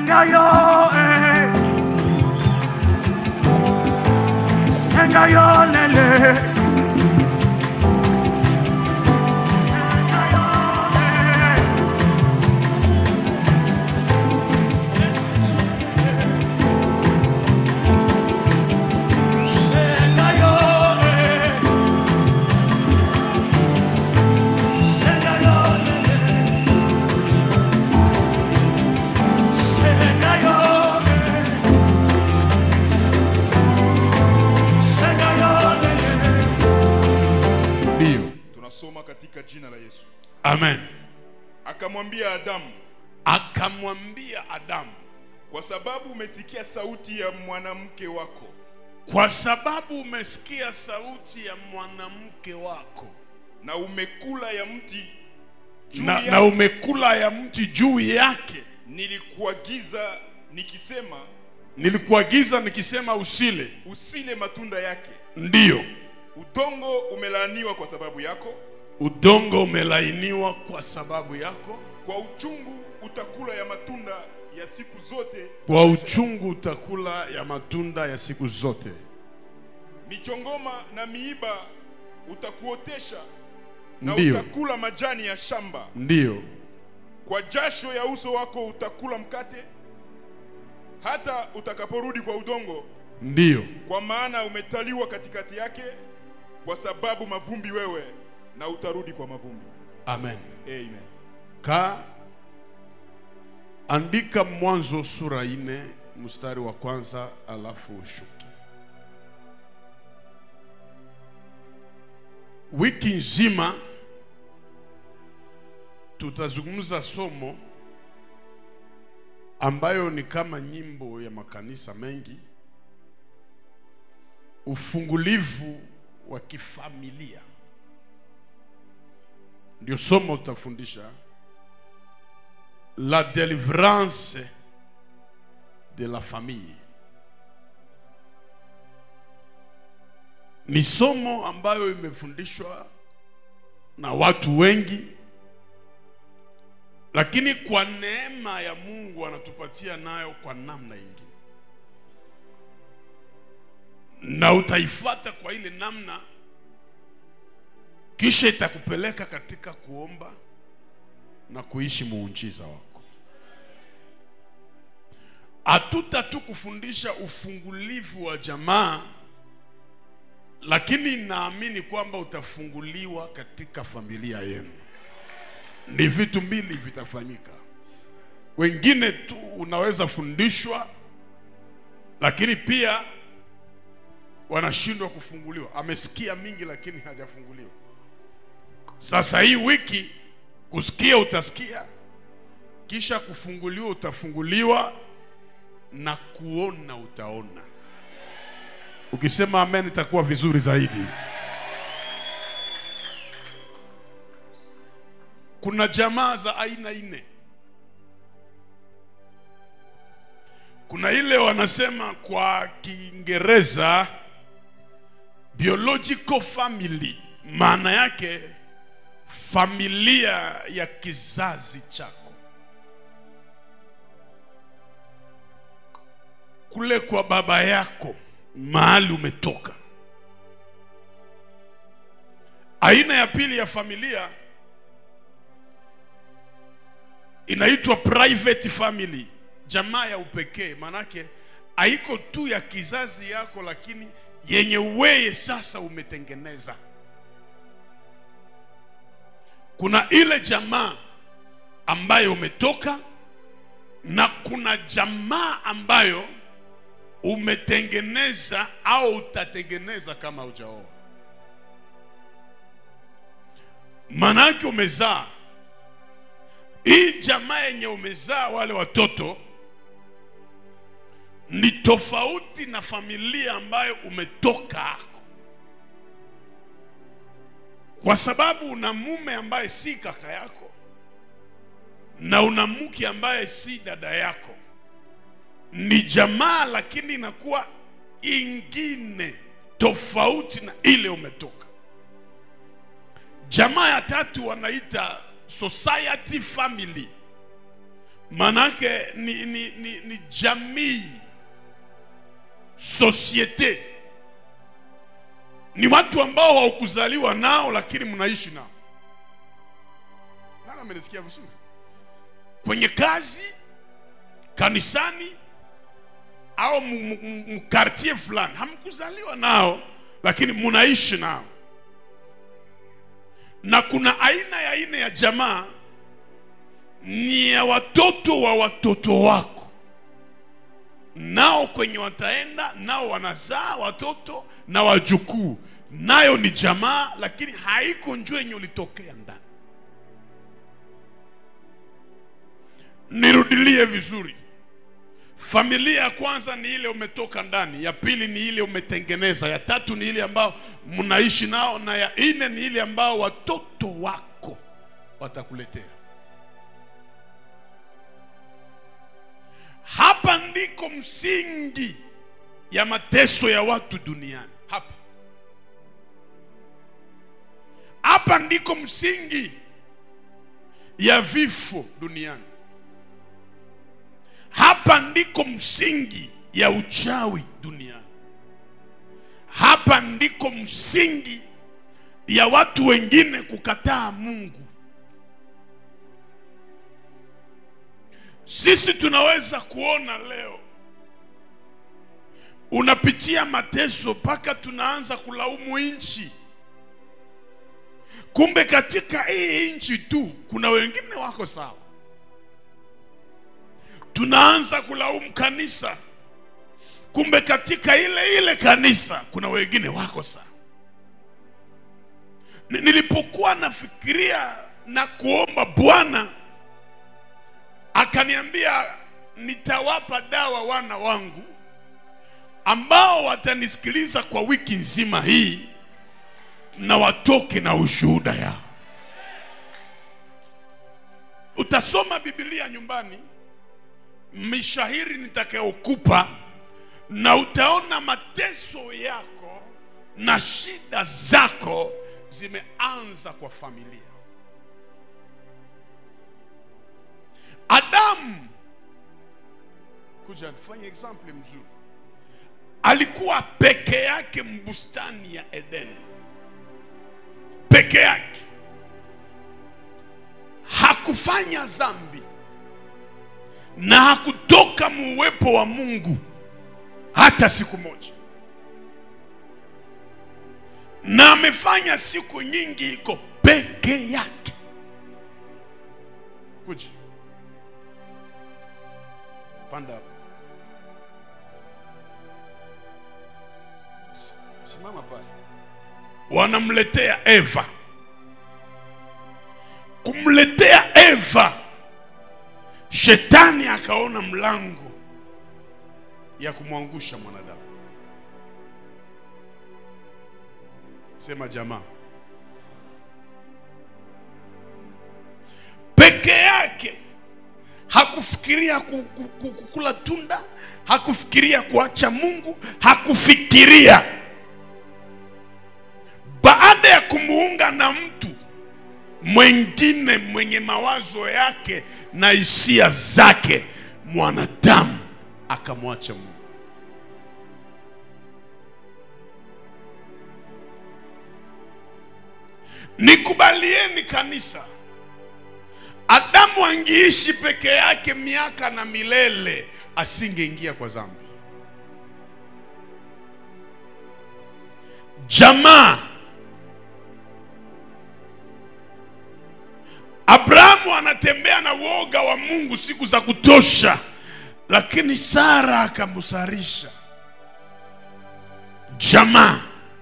Sengayo, eh. Sengayo, lele. Sengayo, eh. Sengayo, eh. Sengayo, lele. Sengayo, eh. Sengayo, lele. Ndio. tunasoma katika jina la yesu Amen. akamwambia adamu Akamwambia Adamu, kwa sababu umesikia sauti ya mwanamke wako kwa sababu umesikia sauti ya mwanamke wako na umekula ya mti juu na, yake, na umekula ya mti juu yake, nilikuagiza nikisema nilikuagiza nikisema usile. usile matunda yake Ndiyo, udongo umelaaniwa kwa sababu yako udongo umelainiwa kwa sababu yako, kwa uchungu utakula ya matunda ya siku zote kwa uchungu utakula ya matunda ya siku zote. michongoma na miiba utakuotesha na Ndiyo. utakula majani ya shamba Ndiyo, kwa jasho ya uso wako utakula mkate hata utakaporudi kwa udongo ndiyo, kwa maana umetaliwa katikati yake kwa sababu mavumbi wewe na utarudi kwa mavumbi amen. amen Ka andika Mwanzo sura ine mstari wa kwanza alafu ushuke. Wiki nzima tutazungumza somo ambayo ni kama nyimbo ya makanisa mengi, ufungulivu wa kifamilia ndio somo tutafundisha la délivrance de la famille. Ni somo ambayo imefundishwa na watu wengi, lakini kwa neema ya Mungu anatupatia nayo kwa namna ingine, na utaifata kwa ile namna, kisha itakupeleka katika kuomba na kuishi muujiza wako. Hatuta tu kufundisha ufungulivu wa jamaa, lakini naamini kwamba utafunguliwa katika familia yenu. Ni vitu mbili vitafanyika. Wengine tu unaweza fundishwa, lakini pia wanashindwa kufunguliwa. Amesikia mingi, lakini hajafunguliwa. Sasa hii wiki kusikia utasikia, kisha kufunguliwa utafunguliwa, na kuona utaona. Ukisema amen, itakuwa vizuri zaidi. Kuna jamaa za aina nne. Kuna ile wanasema kwa Kiingereza biological family, maana yake familia ya kizazi chako kule kwa baba yako mahali umetoka. Aina ya pili ya familia inaitwa private family, jamaa ya upekee. Maanake haiko tu ya kizazi yako, lakini yenye weye sasa umetengeneza. Kuna ile jamaa ambayo umetoka na kuna jamaa ambayo umetengeneza au utatengeneza kama hujaoa. Manake umezaa hii jamaa yenye umezaa wale watoto ni tofauti na familia ambayo umetoka, kwa sababu una mume ambaye si kaka yako na una mke ambaye si dada yako. Ni jamaa lakini inakuwa ingine tofauti na ile umetoka. Jamaa ya tatu wanaita society family, manake ni, ni, ni, ni jamii societe ni watu ambao hawakuzaliwa nao lakini mnaishi nao nani amenisikia vizuri kwenye kazi kanisani au mkartie fulani hamkuzaliwa nao lakini mnaishi nao na kuna aina ya aina ya jamaa ni ya watoto wa watoto wako nao kwenye wataenda nao wanazaa watoto na wajukuu nayo ni jamaa lakini haiko njoo yenye ulitokea ndani nirudilie vizuri familia ya kwanza ni ile umetoka ndani ya pili ni ile umetengeneza ya tatu ni ile ambao mnaishi nao na ya nne ni ile ambao watoto wako watakuletea hapa ndiko msingi ya mateso ya watu duniani hapa hapa ndiko msingi ya vifo duniani hapa ndiko msingi ya uchawi duniani hapa ndiko msingi ya watu wengine kukataa mungu sisi tunaweza kuona leo unapitia mateso mpaka tunaanza kulaumu nchi kumbe katika hii nchi tu kuna wengine wako sawa tunaanza kulaumu kanisa kumbe katika ile ile kanisa kuna wengine wako sawa Ni- nilipokuwa nafikiria na kuomba bwana akaniambia nitawapa dawa wana wangu ambao watanisikiliza kwa wiki nzima hii na watoke na ushuhuda yao utasoma biblia nyumbani mishahiri nitakayokupa na utaona mateso yako na shida zako zimeanza kwa familia adamu kuja tufanye example mzuri alikuwa peke yake mbustani ya eden peke yake hakufanya dhambi na hakutoka muwepo wa mungu hata siku moja na amefanya siku nyingi iko peke yake kuja panda hapo S- simama pale wanamletea eva kumletea eva shetani akaona mlango ya kumwangusha mwanadamu sema jamaa peke yake hakufikiria ku- ku- ku- kukula tunda hakufikiria kuacha mungu hakufikiria baada ya kumuunga na mtu mwengine mwenye mawazo yake na hisia zake mwanadamu akamwacha mungu nikubalieni kanisa adamu angeishi peke yake miaka na milele asingeingia kwa dhambi jamaa abrahamu anatembea na uoga wa mungu siku za kutosha lakini sara akamsarisha jamaa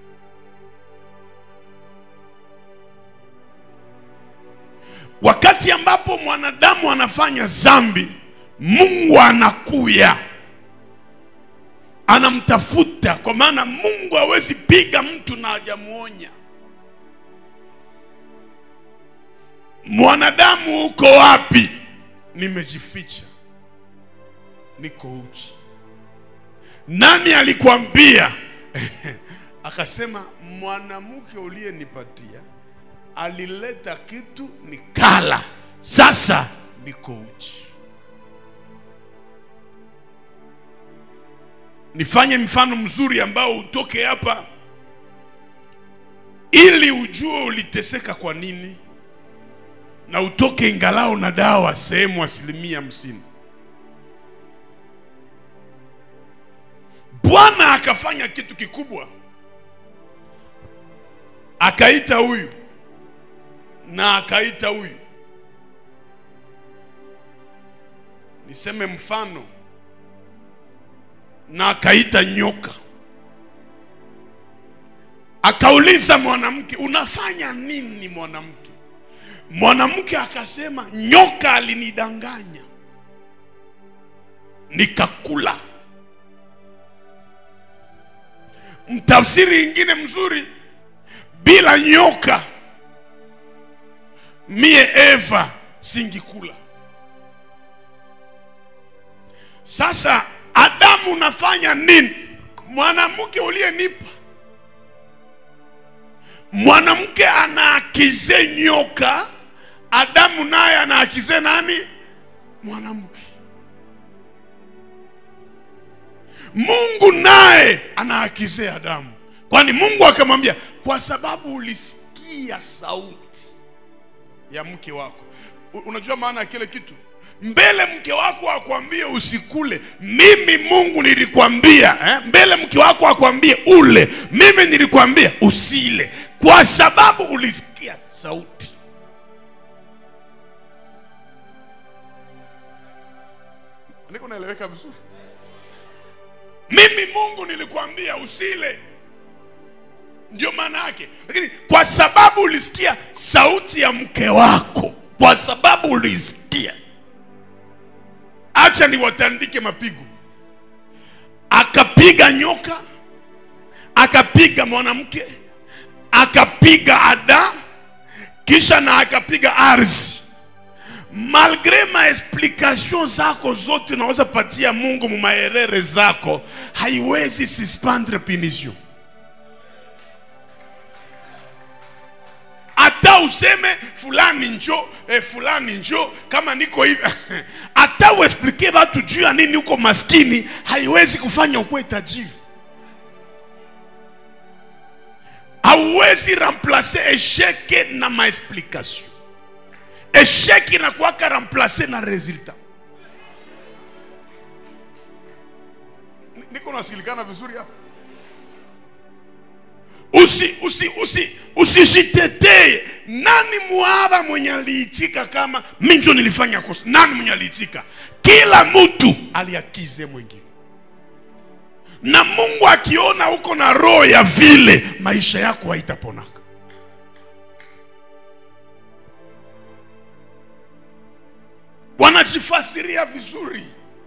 wakati ambapo mwanadamu anafanya zambi mungu anakuya anamtafuta kwa maana mungu hawezi piga mtu na hajamuonya mwanadamu uko wapi nimejificha niko uchi nani alikwambia akasema mwanamke uliyenipatia alileta kitu nikala sasa niko uchi nifanye mfano mzuri ambao utoke hapa ili ujue uliteseka kwa nini na utoke ingalao na dawa sehemu asilimia hamsini bwana akafanya kitu kikubwa akaita huyu na akaita huyu niseme mfano na akaita nyoka akauliza mwanamke unafanya nini mwanamke mwanamke akasema nyoka alinidanganya nikakula mtafsiri ingine mzuri bila nyoka mie eva singikula sasa adamu unafanya nini mwanamke uliyenipa mwanamke anaakize nyoka adamu naye anaakize nani mwanamke mungu naye anaakize adamu kwani mungu akamwambia kwa sababu ulisikia sauti ya mke wako U- unajua maana ya kile kitu mbele mke wako akwambie usikule mimi mungu nilikwambia eh? mbele mke wako akwambie ule mimi nilikwambia usile kwa sababu ulisikia sauti niko naeleweka vizuri mimi mungu nilikwambia usile ndio maana yake lakini kwa sababu ulisikia sauti ya mke wako kwa sababu ulisikia acha niwatandike mapigo akapiga nyoka akapiga mwanamke akapiga ada kisha na akapiga ardhi malgre maexplication zako zote unaweza patia mungu mumaerere zako haiwezi suspendre punition hata useme fulani njo eh, fulani njo kama niko hivi hata uexplike watu juu ya nini uko maskini haiwezi kufanya ukuwe tajiri hauwezi remplace esheke na maexplication esheki inakuwaka remplace na resultat Ni- niko nasikilikana vizuri hapa usi usi usi usijitetee nani muaba mwenye aliitika kama mi njo nilifanya kosa nani mwenye aliitika kila mtu aliakize mwingine na mungu akiona uko na roho ya vile maisha yako haitaponaka wanajifasiria vizuri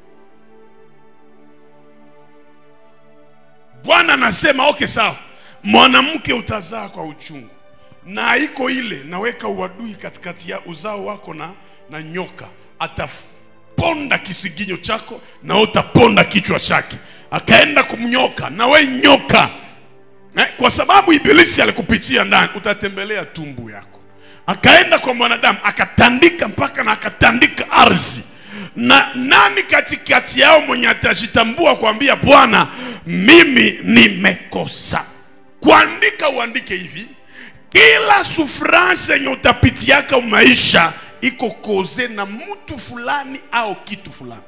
bwana anasema okay sawa mwanamke utazaa kwa uchungu na iko ile naweka uadui katikati ya uzao wako na, na nyoka ataponda kisiginyo chako na utaponda kichwa chake akaenda kumnyoka na we nyoka eh, kwa sababu ibilisi alikupitia ndani utatembelea tumbu yako akaenda kwa mwanadamu akatandika mpaka na akatandika ardhi na nani katikati yao mwenye atajitambua kuambia bwana mimi nimekosa kuandika uandike hivi kila sufrance yenye utapitiaka maisha iko koze na mtu fulani au kitu fulani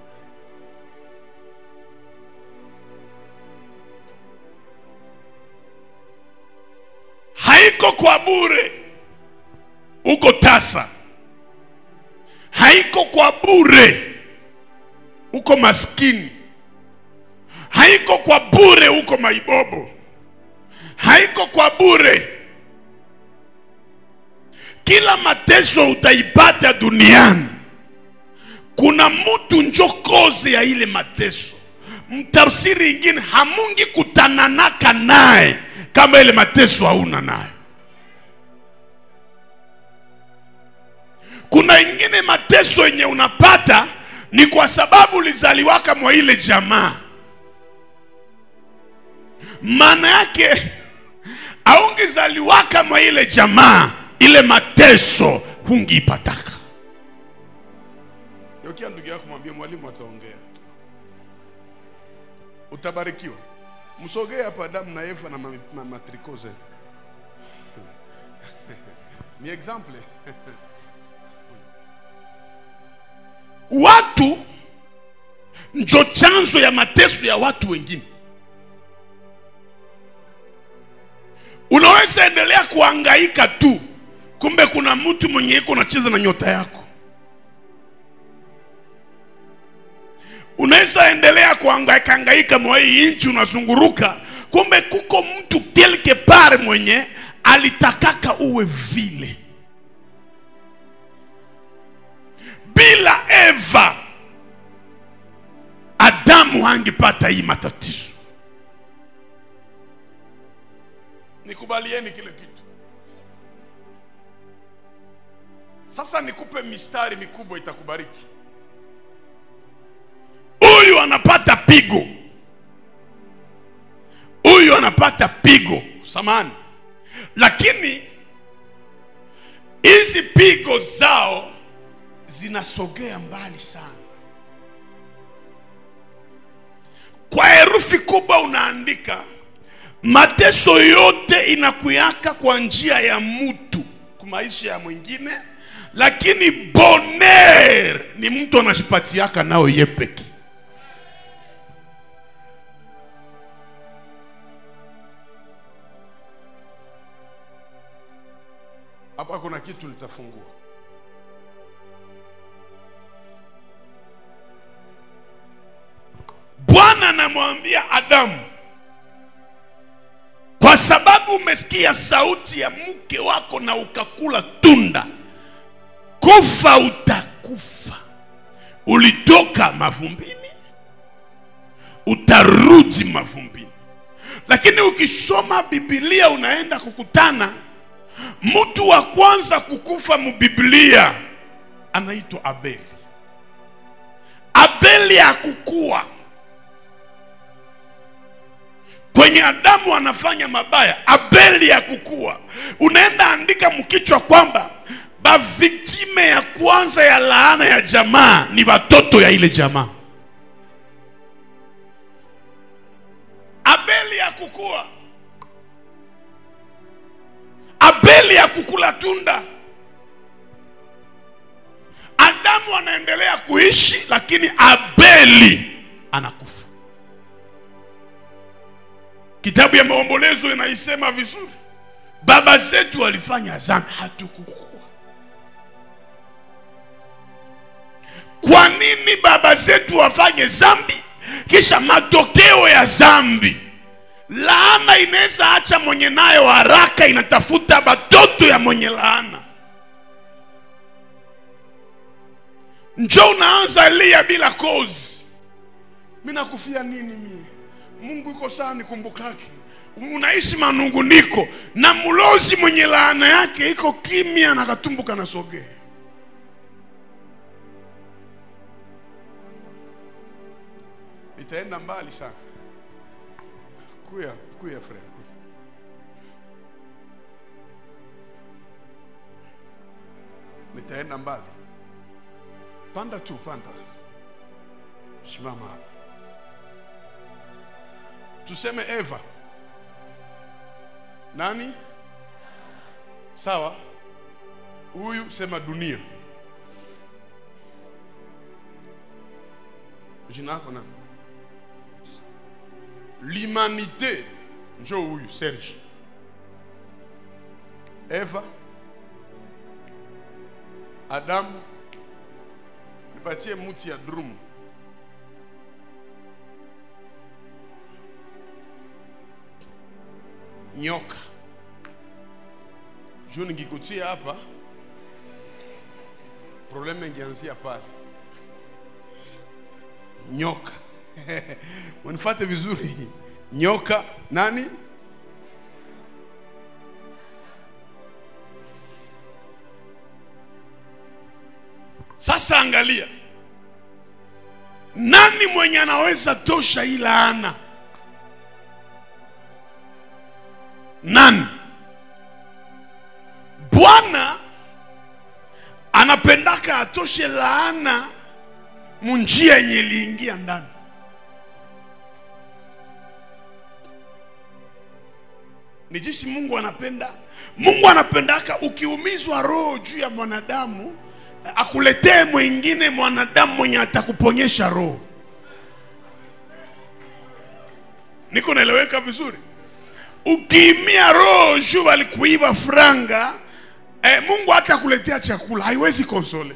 haiko kwa bure uko tasa haiko kwa bure uko maskini haiko kwa bure uko maibobo haiko kwa bure kila mateso utaipata duniani kuna mtu njo koze ya ile mateso mtafsiri ingine hamungi kutananaka naye kama ile mateso hauna nayo kuna ingine mateso yenye unapata ni kwa sababu ulizaliwaka mwa ile jamaa maana yake aungizaliwaka mwa ile jamaa ile mateso hungiipataka yokia ndugu yako mwambie mwalimu ataongea tu utabarikiwa. Msogee hapa Adamu na Eva na ma- ma- matriko zenu. Ni example. Watu njo chanzo ya mateso ya watu wengine. Unaweza endelea kuhangaika tu, kumbe kuna mtu mwenye iko unacheza na nyota yako. Unaweza endelea kuhangaika hangaika mwa hii nchi unazunguruka, kumbe kuko mtu quelque part mwenye alitakaka uwe vile. Bila Eva, Adamu hangepata hii matatizo. Nikubalieni kile kitu. Sasa nikupe mistari mikubwa itakubariki. Huyu anapata pigo, huyu anapata pigo, samani, lakini hizi pigo zao zinasogea mbali sana. Kwa herufi kubwa unaandika mateso yote inakuyaka kwa njia ya mtu kwa maisha ya mwingine, lakini boner ni mtu anajipatiaka nao yepeki. Hapa kuna kitu litafungua. Bwana anamwambia Adamu, kwa sababu umesikia sauti ya mke wako na ukakula tunda, kufa utakufa. Ulitoka mavumbini, utarudi mavumbini. Lakini ukisoma Biblia unaenda kukutana mtu wa kwanza kukufa mubiblia anaitwa Abeli. Abeli hakukua kwenye Adamu anafanya mabaya, Abeli hakukua. Unaenda andika mkichwa kwamba baviktime ya kwanza ya laana ya jamaa ni watoto ya ile jamaa. Abeli hakukua. Abeli hakukula tunda. Adamu anaendelea kuishi, lakini Abeli anakufa. Kitabu ya Maombolezo inaisema vizuri, baba zetu walifanya dhambi, hatukukua. Kwa nini baba zetu wafanye dhambi, kisha matokeo ya dhambi laana inaweza acha mwenye nayo haraka inatafuta batoto ya mwenye laana njo unaanza lia bila kozi mi nakufia nini mie mungu iko saa nikumbukake unaishi manunguniko na mlozi mwenye laana yake iko kimya na katumbuka na sogea itaenda mbali sana kuya kuya friend kuya. nitaenda mbali panda tu panda simama hapa tuseme eva nani sawa huyu sema dunia jina lako nani l'humanité njo huyu serge eva adamu nipatie muti ya drum nyoka juu nikikutia hapa probleme ingeanzia pale nyoka unifate vizuri nyoka nani sasa angalia nani mwenye anaweza tosha hii laana nani bwana anapendaka atoshe laana munjia yenye iliingia ndani ni jinsi mungu anapenda mungu anapendaka ukiumizwa roho juu ya mwanadamu akuletee mwingine mwanadamu mwenye atakuponyesha roho niko naeleweka vizuri ukiimia roho juu alikuiba franga eh, mungu hata kuletea chakula haiwezi konsole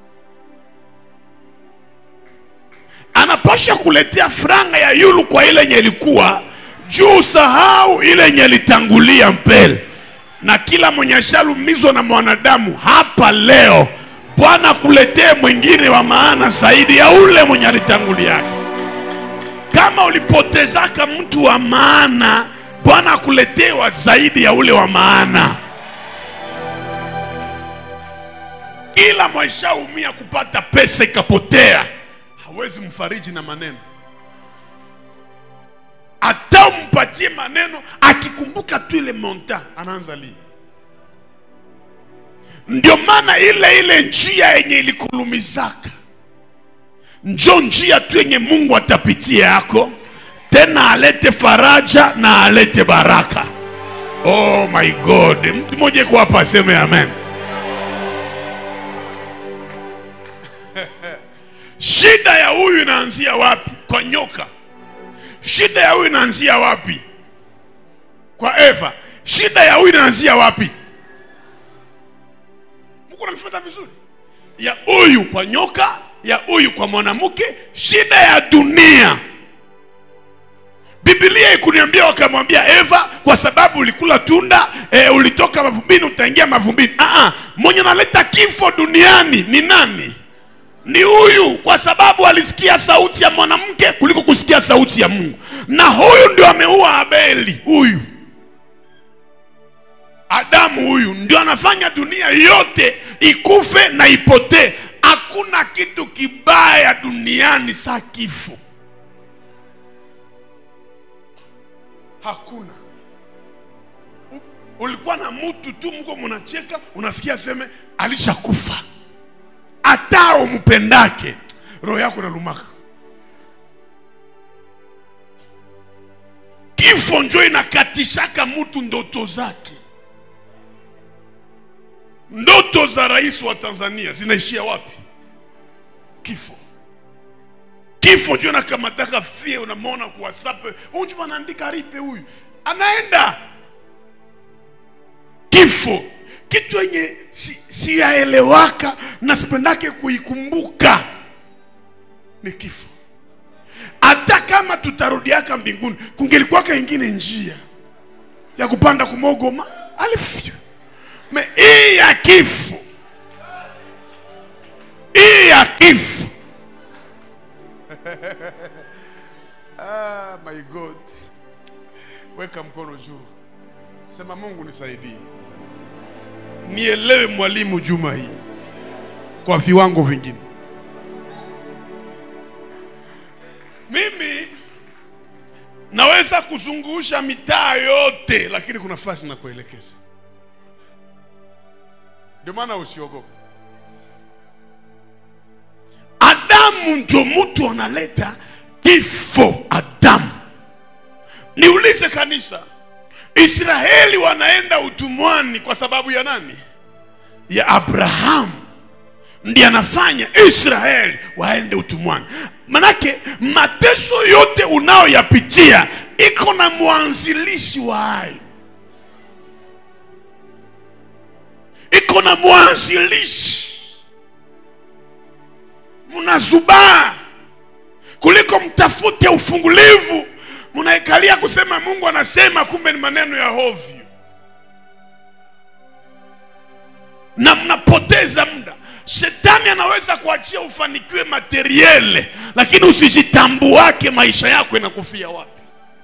anapasha kuletea franga ya yulu kwa ile yenye ilikuwa juu sahau ile yenye ilitangulia mbele na kila mwenye ashalumizwa na mwanadamu hapa leo bwana kuletee mwingine wa maana zaidi ya ule mwenye alitanguliaka kama ulipotezaka mtu wa maana bwana akuletee wa zaidi ya ule wa maana kila mwaishaumia kupata pesa ikapotea hawezi mfariji na maneno hata umpatie maneno akikumbuka tu ile monta anaanza lia ndio maana ile ile njia yenye ilikulumizaka njo njia tu yenye mungu atapitia yako tena alete faraja na alete baraka oh my god mtu mmoja iko hapa aseme amen shida ya huyu inaanzia wapi kwa nyoka shida ya huyu inaanzia wapi kwa eva shida ya huyu inaanzia wapi mungu namfuata vizuri ya huyu kwa nyoka ya huyu kwa mwanamke shida ya dunia bibilia ikuniambia wakamwambia eva kwa sababu ulikula tunda e, ulitoka mavumbini utaingia mavumbini Aa, mwenye naleta kifo duniani ni nani ni huyu kwa sababu alisikia sauti ya mwanamke kuliko kusikia sauti ya mungu na huyu ndio ameua abeli huyu adamu huyu ndio anafanya dunia yote ikufe na ipotee hakuna kitu kibaya duniani saa kifo hakuna U, ulikuwa na mtu tu mko mnacheka unasikia seme alishakufa hata umpendake roho yako nalumaka kifo njo inakatishaka mtu ndoto zake ndoto za rais wa tanzania zinaishia wapi kifo kifo njo inakamataka fie unamwona kwa whatsapp unju anaandika ripe huyu anaenda kifo kitu yenye siyaelewaka si na sipendake kuikumbuka ni kifo hata kama tutarudiaka mbinguni kungelikuwaka ingine njia ya kupanda kumogoma alifyu me hii ya kifo hii ya kifo ah, my god weka mkono juu sema mungu nisaidie nielewe mwalimu juma hii kwa viwango vingine mimi naweza kuzungusha mitaa yote lakini kuna fasi na kuelekeza ndio maana usiogope adamu ndio mtu analeta kifo adamu niulize kanisa israeli wanaenda utumwani kwa sababu ya nani ya abrahamu ndiye anafanya israeli waende utumwani manake mateso yote unayoyapitia iko na mwanzilishi wa hayo iko na mwanzilishi mnazubaa kuliko mtafute ufungulivu mnaikalia kusema mungu anasema kumbe ni maneno ya hovyo na mnapoteza muda shetani anaweza kuachia ufanikiwe materiele lakini usijitambuake maisha yako inakufia wapi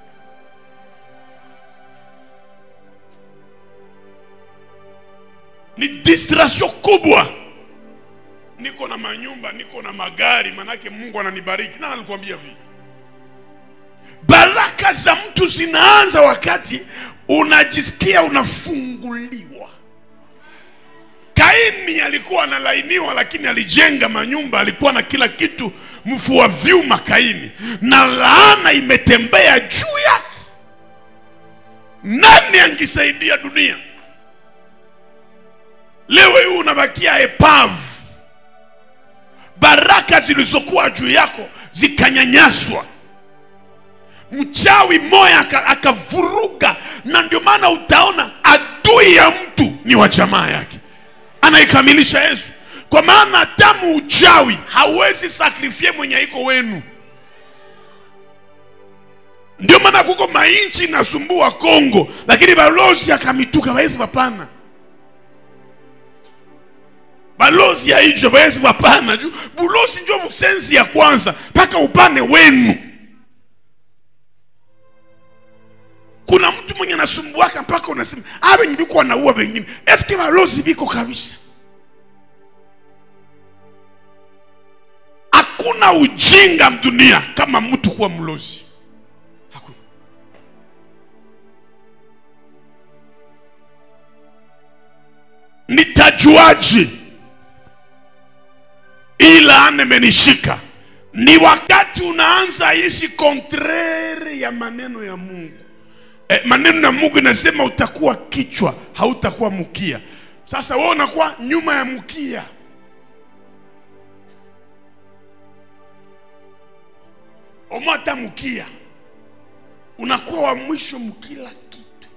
ni distraction kubwa niko na manyumba niko na magari manake mungu ananibariki na alikwambia vile baraka za mtu zinaanza wakati unajisikia unafunguliwa kaini alikuwa analainiwa lakini alijenga manyumba alikuwa na kila kitu mfua vyuma kaini na laana imetembea juu yake nani angisaidia dunia leo hii unabakia epavu baraka zilizokuwa juu yako zikanyanyaswa mchawi moya aka- akavuruga na ndio maana utaona adui ya mtu ni wa jamaa yake anaikamilisha yesu kwa maana tamu uchawi hauwezi sakrifie mwenye iko wenu ndio maana kuko mainchi inasumbua kongo lakini balozi akamituka baezi bapana balozi ya ijo baezi bapana juu bulozi njo busenzi ya kwanza mpaka upane wenu kuna mtu mwenye anasumbuaka mpaka unasema a benye biko wanaua wengine eske balozi biko kabisa hakuna ujinga mdunia kama mtu kuwa mlozi hakuna nitajuaje ila imenishika ni wakati unaanza ishi kontrere ya maneno ya mungu eh, maneno ya mungu inasema utakuwa kichwa hautakuwa mkia sasa wewe unakuwa nyuma ya mkia omo hata mkia unakuwa wa mwisho mkila kitu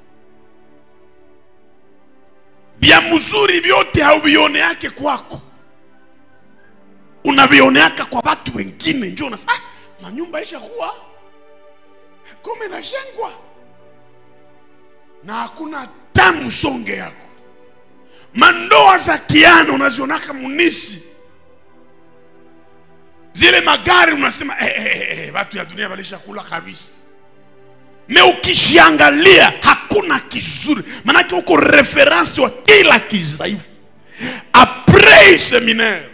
vya mzuri vyote hauvione yake kwako unavioneaka kwa watu wengine njo unasema ah, manyumba ishakuwa kome nashengwa na hakuna tamu songe yako mandoa za kiano unazionaka munisi zile magari unasema eh, eh, eh, eh, watu ya dunia walishakula kabisa me ukishiangalia hakuna kizuri manake uko referensi wa kila kizaifu apres seminaire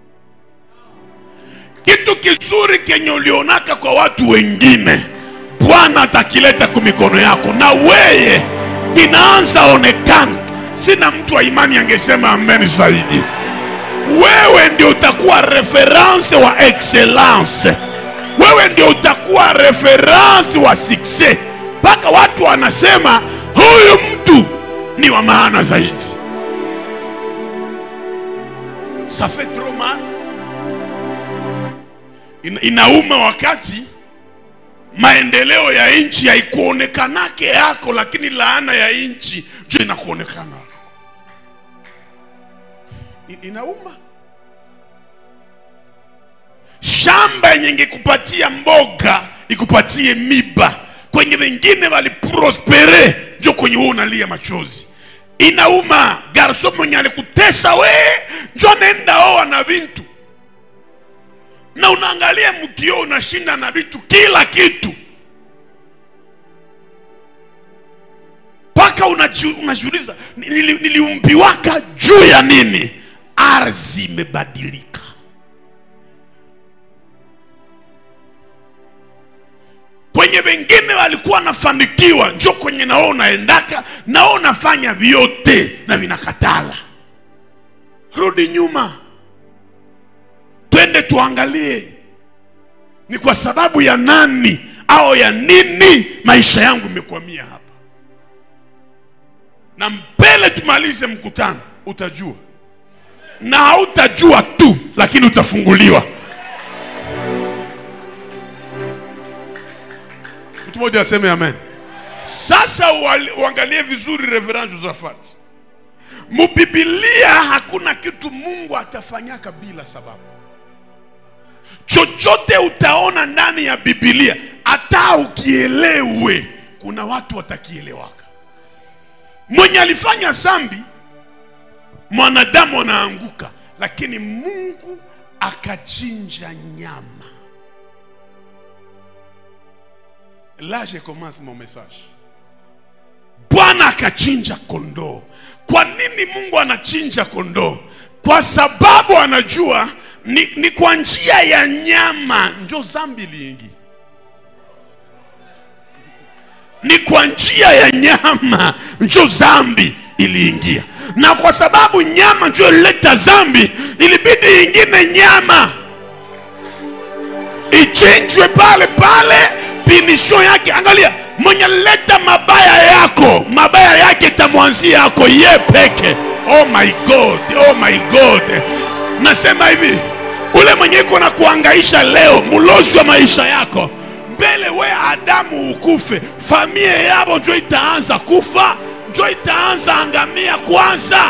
kitu kizuri kenye ulionaka kwa watu wengine bwana atakileta kwa mikono yako na weye kinaanza onekana sina mtu wa imani angesema amen zaidi wewe ndio utakuwa reference wa excellence wewe ndio utakuwa reference wa success mpaka watu wanasema huyu mtu ni wa maana zaidi ça fait trop mal Ina, inauma wakati maendeleo ya nchi haikuonekanake yako lakini laana ya nchi njo inakuonekana I- inauma shamba yenye ingekupatia mboga ikupatie miba kwenye wengine waliprospere njo kwenye wewe unalia machozi inauma garso mwenye alikutesa we njo anaenda oa na vintu na unaangalia mkio unashinda na vitu kila kitu mpaka unaji- unajiuliza nili- niliumbiwaka juu ya nini ardhi imebadilika kwenye wengine walikuwa wanafanikiwa njo kwenye nao unaendaka nao unafanya vyote na vinakatala rudi nyuma twende tuangalie ni kwa sababu ya nani au ya nini maisha yangu imekwamia hapa na mbele tumalize mkutano utajua na hautajua tu lakini utafunguliwa mtu mmoja aseme amen sasa uali- uangalie vizuri reverend josephat mubibilia hakuna kitu mungu atafanyaka bila sababu chochote utaona ndani ya bibilia hata ukielewe kuna watu watakielewaka mwenye alifanya zambi mwanadamu anaanguka lakini mungu akachinja nyama là je commence mon message bwana akachinja kondoo kwa nini mungu anachinja kondoo kwa sababu anajua ni, ni kwa njia ya nyama njo zambi liingi ni kwa njia ya nyama njo zambi iliingia na kwa sababu nyama njo ilileta zambi ilibidi ingine nyama ichinjwe pale pale pinisho yake angalia mwenye leta mabaya yako mabaya yake itamwanzia yako ye peke oh my god oh my god nasema hivi ule mwenye iko na kuangaisha leo mlozi wa maisha yako mbele we adamu ukufe familia yabo njo itaanza kufa njo itaanza angamia kwanza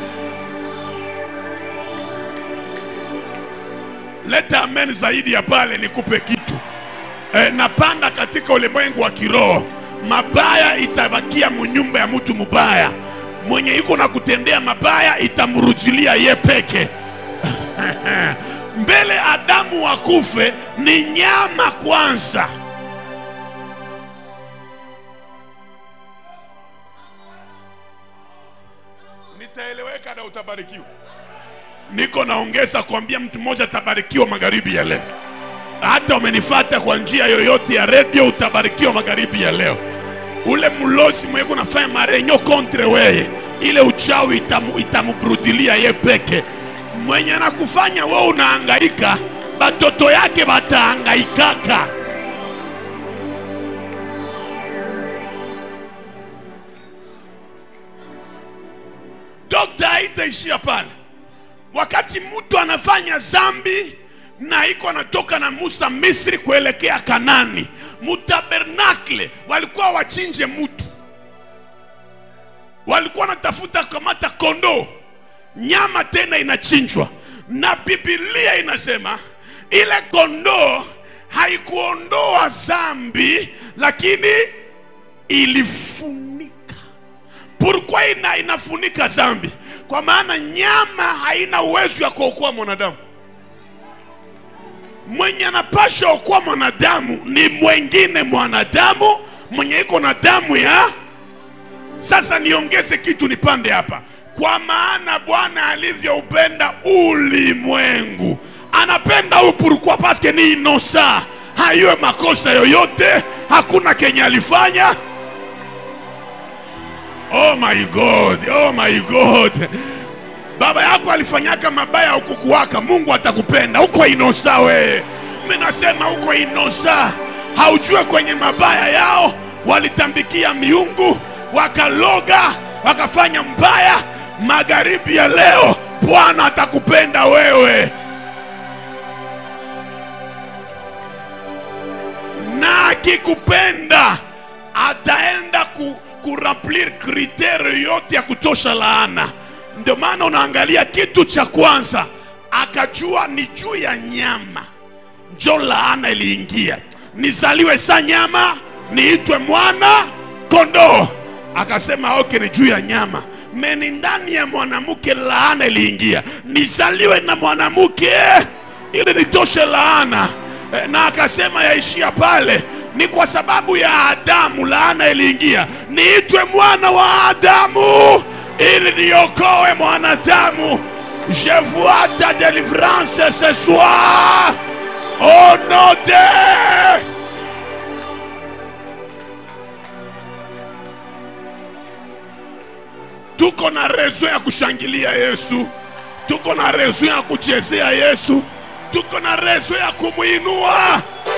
leta amen zaidi ya pale nikupe kitu e, napanda katika ulimwengu wa kiroho mabaya itabakia munyumba ya mtu mubaya mwenye iko na kutendea mabaya itamrudilia ye peke mbele adamu wakufe ni nyama kwanza nitaeleweka na utabarikiwa niko naongeza kuambia mtu mmoja atabarikiwa magharibi ya leo hata umenifata kwa njia yoyote ya redio utabarikiwa magharibi ya leo ule mlozi mwenye kunafanya marenyo kontre weye ile uchawi itamu, itamubrudilia ye peke mwenye anakufanya we unahangaika batoto yake batahangaikaka dokta haitaishia pale wakati mtu anafanya zambi na iko anatoka na Musa Misri kuelekea Kanani, mutabernakle walikuwa wachinje mtu, walikuwa wanatafuta kamata kondoo, nyama tena inachinjwa, na Biblia inasema ile kondoo haikuondoa zambi, lakini ilifunika. Pourquoi ina, inafunika zambi? Kwa maana nyama haina uwezo ya kuokoa mwanadamu mwenye anapasha okoa mwanadamu ni mwengine mwanadamu mwenye iko na damu ya sasa niongeze kitu nipande hapa kwa maana bwana alivyoupenda ulimwengu anapenda huyu pourquoi paske ni inosa haiwe makosa yoyote hakuna kenye alifanya oh my god oh my god baba yako alifanyaka mabaya ukukuwaka mungu atakupenda uko inosa we minasema uko inosa haujue kwenye mabaya yao walitambikia miungu wakaloga wakafanya mbaya magharibi ya leo bwana atakupenda wewe na akikupenda ataenda ku, kuremplir kritere yote ya kutosha laana ndio maana unaangalia kitu cha kwanza akajua ni juu ya nyama njo laana iliingia nizaliwe sa nyama niitwe mwana kondoo akasema oke ni juu ya nyama meni ndani ya mwanamke laana iliingia nizaliwe na mwanamke ili nitoshe laana Eh, na akasema yaishia pale ni kwa sababu ya adamu laana iliingia niitwe mwana wa adamu ili niokoe mwanadamu je vois ta délivrance ce soir au nom de tuko na rezo ya kushangilia yesu tuko na rezo ya kuchezea yesu tuko na rezo ya kumwinua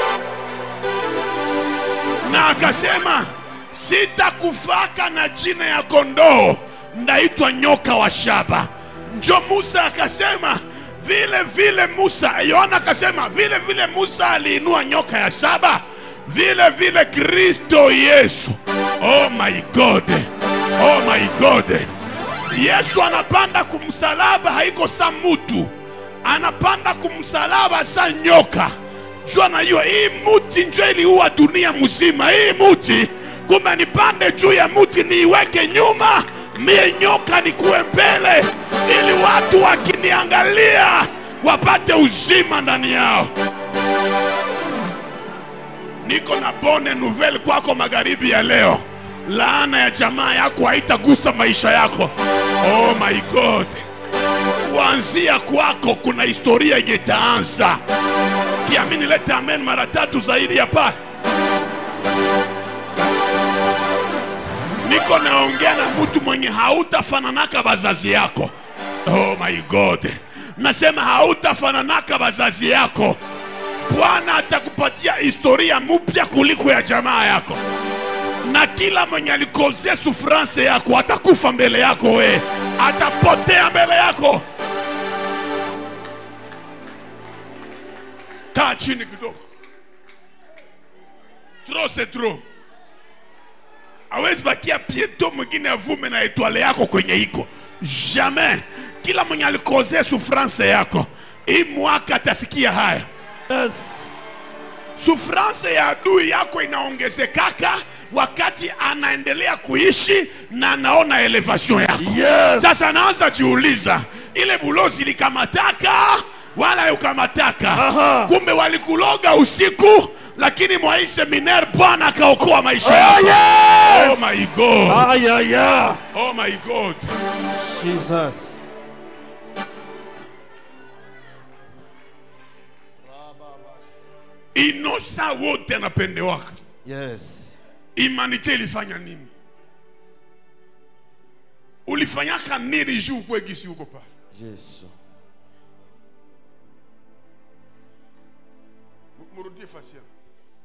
na akasema sitakufaka na jina ya kondoo ndaitwa nyoka wa shaba njo musa akasema vile vile musa yohana akasema vile vile musa aliinua nyoka ya shaba vile vile kristo yesu oh my god oh my god yesu anapanda kumsalaba haiko sa mutu anapanda kumsalaba sa nyoka juu anajua hii muti njo iliua dunia mzima hii muti kumbe nipande juu ya muti niiweke nyuma mie nyoka nikuwe mbele ili watu wakiniangalia wapate uzima ndani yao niko na bone nouvelle kwako magharibi ya leo laana ya jamaa yako haitagusa maisha yako oh my god kuanzia kwako kuna historia ingetaanza kiamini lete amen mara tatu zaidi ya pale niko naongea na mtu mwenye hautafananaka bazazi yako oh my god nasema hautafananaka bazazi yako bwana atakupatia historia mpya kuliko ya jamaa yako na kila mwenye alikozea sufrance yako atakufa mbele yako we atapotea mbele yako kaa chini kidogo tro se tro awezi bakia pieto mwingine avume na etwale yako kwenye iko jamais kila mwenye alikozea sufrance yako hii mwaka atasikia haya Yes. sufrance ya adui yako inaongezekaka wakati anaendelea kuishi na anaona elevation yako Yes. sasa anaanza jiuliza ile bulozi likamataka wala ukamataka Aha. kumbe walikuloga usiku lakini mwa hii seminaire bwana akaokoa maisha Oh, yako yes. oh my god Ah, yeah, yeah. oh my god Jesus. inosa wote anapendewaka Yes. imanite ilifanya nini ulifanyaka nini juu ukwe gisi huko pale Yesu. murudie fasi yangu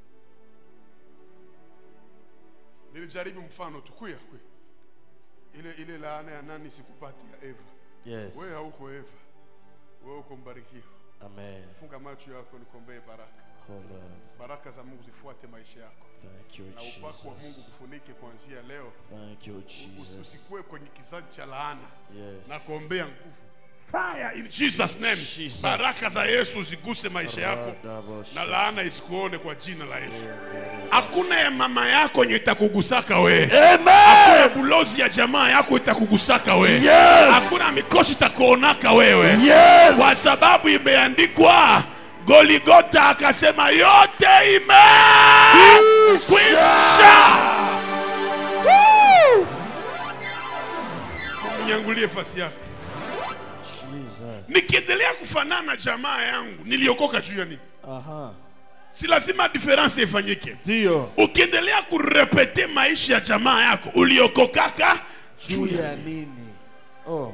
nilijaribu mfano tu kuya kuya ile ile laana ya nani sikupati ya eva Yes. wewe hauko eva wewe uko mbarikiwa Amen. funga macho yako nikombee baraka Oh Lord. baraka za mungu zifuate maisha yako Thank you, na upako wa mungu Jesus. kufunike kuanzia leo Thank you, Usi- Jesus. usikuwe kwenye kizazi cha laana Yes. na kuombea nguvu fire in jesus name Jesus. baraka za yesu ziguse maisha yako na laana isikuone kwa jina la yesu hakuna ya mama yako yenye itakugusaka we hakuna bulozi ya jamaa yako itakugusaka we Yes. hakuna mikoshi itakuonaka wewe Yes. kwa sababu imeandikwa goligota akasema yote imekwisha nyangulie fasi yako Jesus. nikiendelea kufanana na jamaa yangu niliokoka juu ya nini Aha. si lazima diferensi ifanyike Ndio. ukiendelea kurepete maisha ya jamaa yako uliokokaka Juu ya nini? Oh.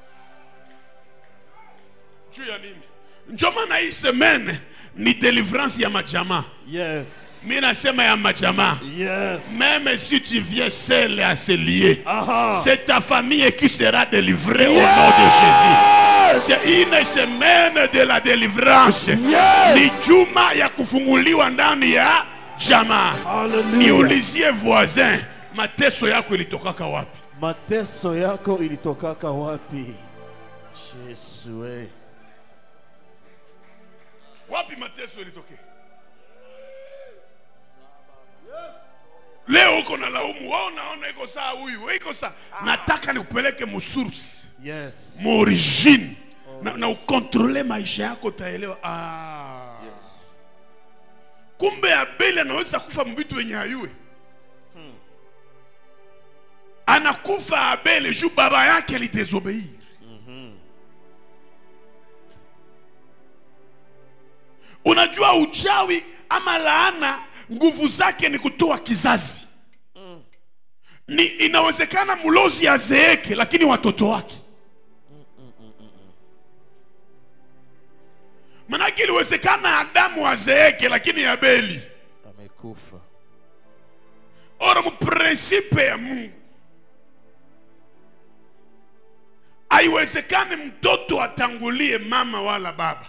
juu ya nini njo maana hii semene ni delivrance ya majamaa Yes. mi nasema ya majamaa Yes. même si tu viens seul à se lier Aha. c'est ta famille qui sera délivrée au nom de Jésus c'est une semaine de la délivrance Yes. ni juma ya kufunguliwa ndani ya jamaa Hallelujah. niulizie voisin mateso yako ilitokaka wapi Mateso yako ilitokaka wapi? Yesu we. wapi mateso ilitokea leo uko na laumu wao naona iko saa huyu we iko saa nataka nikupeleke musource Yes. muorigine na, na ukontrole maisha yako utaelewa ah. Yes. kumbe abeli anaweza kufa mbitu wenye hayue anakufa abeli juu baba yake alitezobeir unajua uchawi ama laana nguvu zake ni kutoa kizazi ni inawezekana mlozi azeeke lakini watoto wake manake iliwezekana adamu azeeke lakini abeli Amekufa. ora muprinsipe ya mungu haiwezekani mtoto atangulie mama wala baba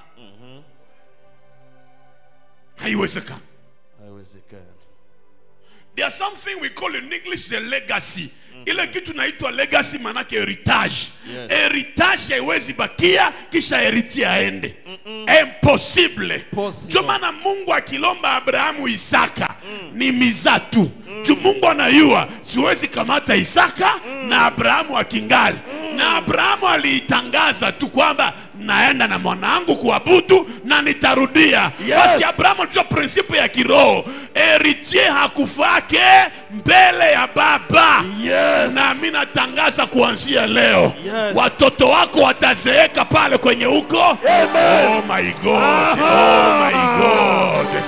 haiwezekani Haiwezekani. there's something we call in english the legacy ile kitu naitwa legacy manake heritage Yes. heritage haiwezi bakia kisha heriti aende impossible Possible. ndio maana mungu akilomba abrahamu isaka ni miza tu juu mungu anayua siwezi kamata isaka na abrahamu akingali na abrahamu aliitangaza tu kwamba naenda na mwanangu kuabudu na nitarudia Yes. Basi abrahamu alijua prinsipe ya kiroho heritier hakufake mbele ya baba Yes. na mi natangaza kuanzia leo Yes. watoto wako watazeeka pale kwenye huko oh my god oh my god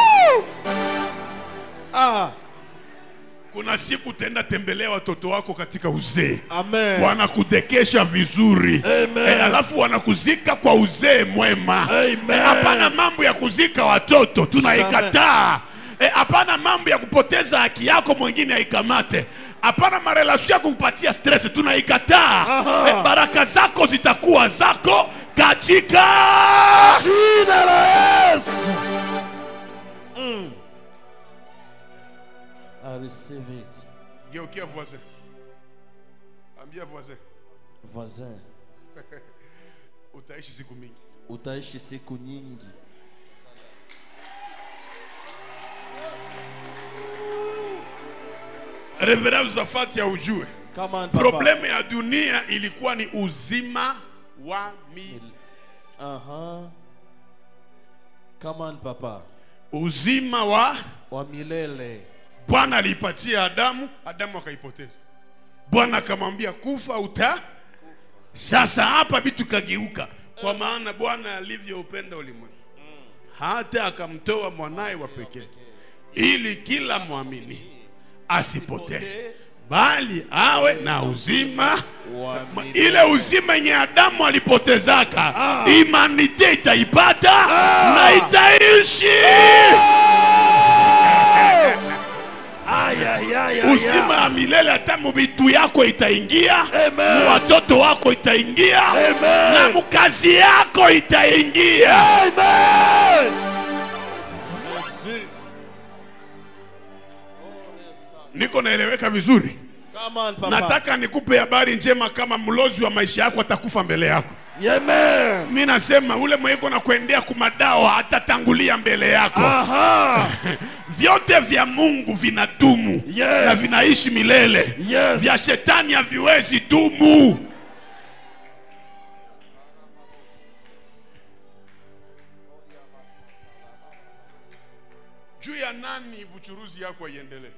Ah. kuna siku utaenda tembelea watoto wako katika uzee Amen. wanakudekesha vizuri Amen. Eh, alafu wanakuzika kwa uzee mwema Amen. Eh, hapana mambo ya kuzika watoto tunaikataa Eh, hapana mambo ya kupoteza haki yako mwingine aikamate hapana marelasio ya kukupatia stress tunaikataa eh, baraka zako zitakuwa zako katika Jina la Yesu. Mm. I receive it. geukia voisin ambia voisin Voisin, utaishi siku mingi utaishi siku nyingi. reverence zafati ya ujue Come on, Papa. problemu ya dunia ilikuwa ni uzima wa mi Uh-huh. Come on, Papa. uzima wa Wa milele. bwana aliipatia adamu adamu akaipoteza bwana akamwambia kufa uta sasa hapa vitu kageuka kwa maana bwana alivyoupenda ulimwengu hata akamtoa mwanaye wa pekee ili kila mwamini asipotee bali awe na uzima Wa Ma- milele. ile uzima yenye adamu alipotezaka imanite itaipata na itaishi uzima ya milele hata mubitu yako itaingia mu watoto wako itaingia na mukazi yako itaingia niko naeleweka vizuri Come on, Papa. nataka nikupe habari njema kama mlozi wa maisha yako atakufa mbele yako Amen. mi nasema ule mweko na kuendea kumadawa atatangulia mbele yako Aha. vyote vya mungu vinadumu Yes. na vinaishi milele Yes. vya shetani haviwezi dumu juu ya nani buchuruzi yako aiendelee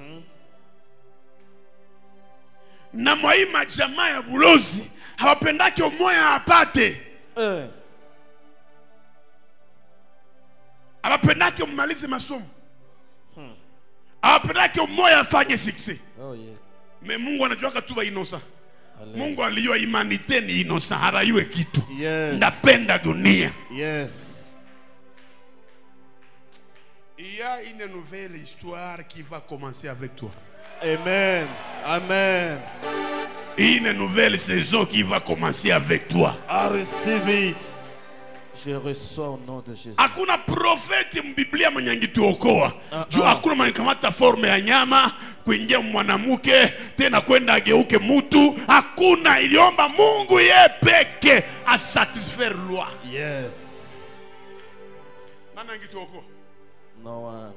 na mwa hii majamaa ya bulozi hawapendake umoya apate Eh. hawapendake umalize masomo hawapendake umoya afanye sikse Oh, yes. me mungu anajuaka tu bainosa Hallelujah. mungu alijua imanite ni inosa haraiwe kitu Yes. ndapenda dunia Yes. Il y a une nouvelle histoire qui va commencer avec toi. Amen. Amen. Une nouvelle saison qui va commencer avec toi. I receive it. Je reçois au nom de Jésus. Hakuna profeti mbiblia mwenye angituokoa Ah, juu ah. hakuna mwenye kamata forme ya nyama kuingia mwanamke tena kwenda ageuke mutu. Hakuna, iliomba Mungu ye peke asatisfaire loi. Yes. Nani angituokoa? No one.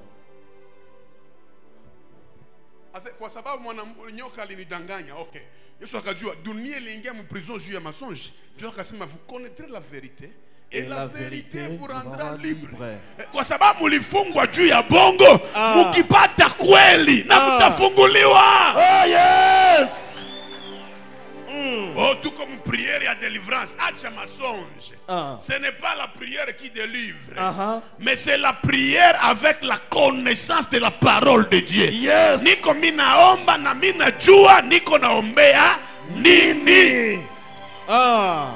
Ase, kwa sababu mwana nyoka alinidanganya okay yesu akajua dunia iliingia mprison juu ya masonge juu akasema vous connaîtrez la vérité et, Et la, la vérité, vérité vous vous rendra rendra libre. libre. Eh, kwa sababu mulifungwa juu ya bongo Ah. mukipata kweli na Ah. mutafunguliwa Oh, yes. oh, tuko mupriere ya délivrance acha masonge Ah. ce n'est pas la prière qui délivre Uh-huh. mais c'est la prière avec la connaissance de la parole de Dieu Yes. niko minaomba na minajua niko naombea nini Ah.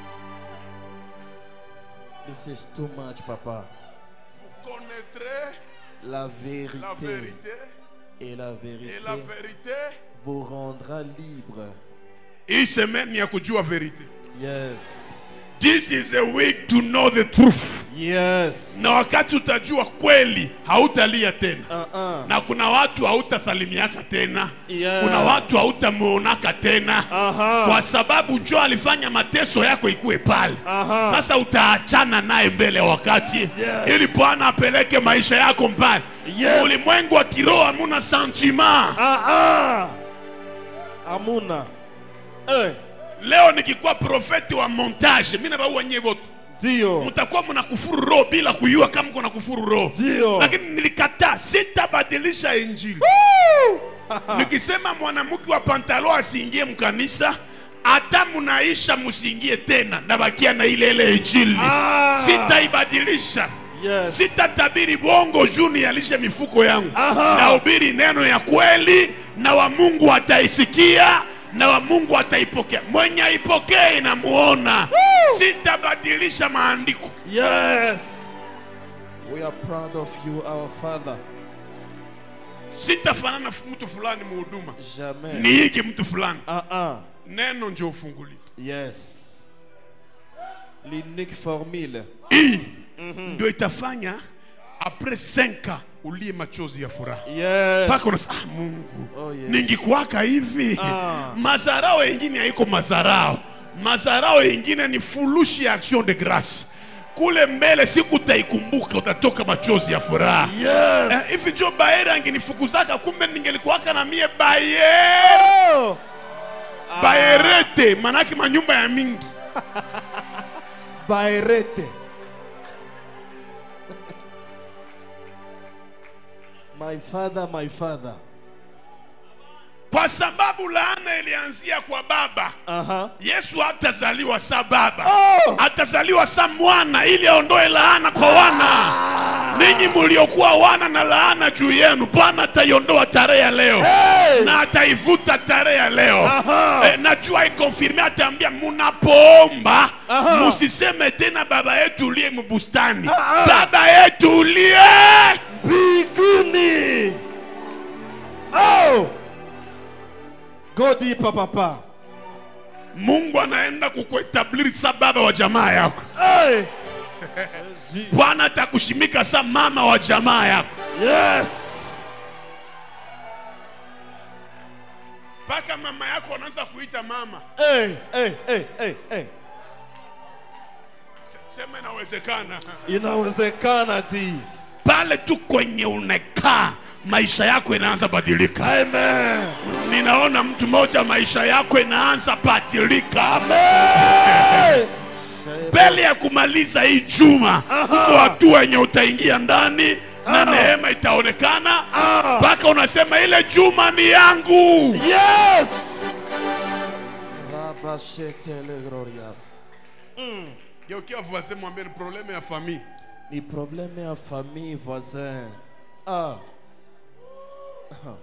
This is too much, Papa. vous connaîtrez La vérité, la vérité et la vérité et la vérité vous rendra libre. hii semaine ya kujua verite Yes. this is a week to know the truth Yes. na wakati utajua kweli hautalia tena Uh-uh. na kuna watu hautasalimiaka tena Yeah. kuna watu hautamuonaka tena Aha. kwa sababu njo alifanya mateso yako ikuwe pale Aha. sasa utaachana naye mbele ya wakati Yes. ili bwana apeleke maisha yako mbali Yes. ulimwengu wa kiroho hamuna sentiment Ah ah. Amuna. Eh. leo nikikuwa profeti wa montage mi nabaua nyie wote Dio. mtakuwa mnakufuru roho bila kujua kama mko nakufuru roho Ndio. lakini nilikataa sitabadilisha injili nikisema mwanamke wa pantalo asiingie mkanisa hata munaisha musiingie tena nabakia na ile ile injili Ah. sitaibadilisha Yes. sitatabiri bongo juu nialishe mifuko yangu Aha. nahubiri neno ya kweli na wa mungu ataisikia na wa mungu ataipokea mwenye aipokee inamuona sitabadilisha maandiko Yes. We We are proud of you, our Father. sitafanana f- mtu fulani muhuduma Jamais. niige mtu fulani Ah ah. neno ndio ufungulivu Yes. L'unique formule. hii ndio itafanya apres 5 ulie machozi ya furaha Yes. mpaka unasema ah, mungu Oh, yes. ningikuwaka hivi Ah. mazarao yengine haiko mazarao mazarao yengine ni fulushi ya action de grace kule mbele siku utaikumbuka utatoka machozi ya furaha Yes. Eh, hivi njo baere angenifukuzaka kumbe ningelikuwaka na mie baere Oh. baerete manake manyumba ya mingi Baerete. my father, my father. kwa sababu laana ilianzia kwa baba Uh-huh. yesu hatazaliwa sa baba Oh! atazaliwa sa mwana ili aondoe laana kwa wana ninyi muliokuwa wana na laana juu yenu bwana ataiondoa tarehe ya leo Hey! na ataivuta tarehe ya leo Aha. eh, najua ikonfirme ataambia munapoomba Aha. musiseme tena baba yetu uliye mubustani Ah, ah. baba yetu uliye Mbinguni. Oh! Go deeper, papa. mungu anaenda kukuetabliri sa baba wa jamaa yako Hey! bwana atakushimika sa mama wa jamaa yako Yes. mpaka mama yako anaanza kuita mama Hey, hey, hey, hey, hey. Se- sema inawezekana Inawezekana ti. pale tu kwenye unekaa maisha yako inaanza badilika Amen. ninaona mtu mmoja maisha yako inaanza badilika Hey! mbele ya kumaliza hii juma uko hatua yenye utaingia ndani na neema itaonekana mpaka unasema ile juma ni yangu Yes. Rabashetele gloria. geukia voisin mwambie ni probleme ya famille Ni problème ya famille voisin. Ah. Ah.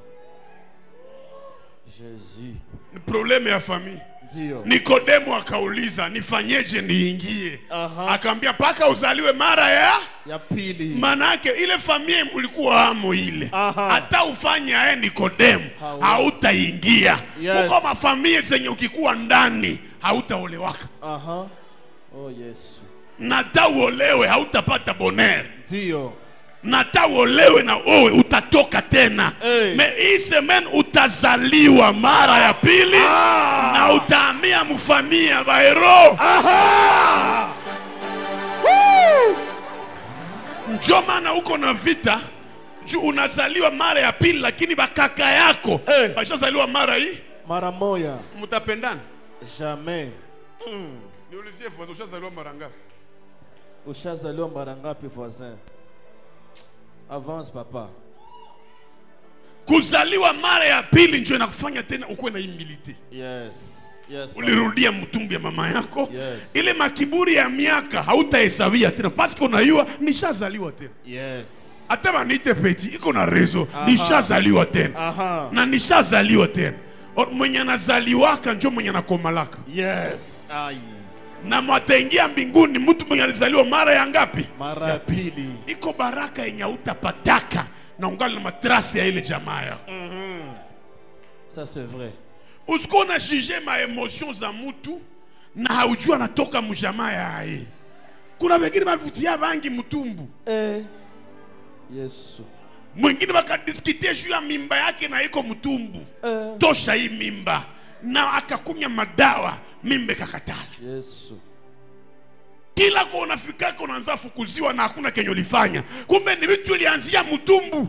Jésus. ni probleme ya famille Ndio. nikodemo akauliza nifanyeje niingie Aha. akaambia mpaka uzaliwe mara ya Ya pili. manake ile familia mulikuwa amo ile Aha. hata ufanye aye nikodemu Hawezi. hautaingia Yes. uko mafamilia zenye ukikuwa ndani hautaolewaka Aha. Oh Yesu. na hata uolewe hautapata bonere Ndio. na hata uolewe na owe utatoka tena Hey. me hii semen utazaliwa mara ya pili Ah. na utahamia mfamia baero Aha! Woo! njo maana uko na vita juu unazaliwa mara ya pili lakini bakaka yako Eh. bashazaliwa mara hii Mara moya. mtapendana Jamais. niulizie voisin ushazaliwa mara ngapi Ushazaliwa mara ngapi voisin? Avance papa. kuzaliwa mara ya pili njo inakufanya tena ukuwe na humility Yes. Yes. papa. ulirudia mtumbi ya mama yako Yes. ile makiburi ya miaka hautahesabia tena paske unayua nishazaliwa tena Yes. hata baniite peti iko na rezo nishazaliwa tena Aha. na nishazaliwa tena Or, mwenye anazaliwaka njo mwenye anakomalaka Yes. Ai. na mwataingia mbinguni mtu mwenye alizaliwa mara ya ngapi Mara ya pili. iko baraka yenye hautapataka na ungali na matrasi ya ile jamaa yako Ça c'est vrai. usikuwa na jije maemosio za mutu na haujua anatoka mjamaa yaye kuna wengine bavutia bangi mtumbu Eh. Yesu. mwingine bakadiskutie juu ya mimba yake na iko mtumbu Eh. tosha hii mimba na akakunya madawa mimba ikakatala Yesu. kila kwa unafikaka unaanza fukuziwa na hakuna kenye ulifanya kumbe ni vitu ilianzia mtumbu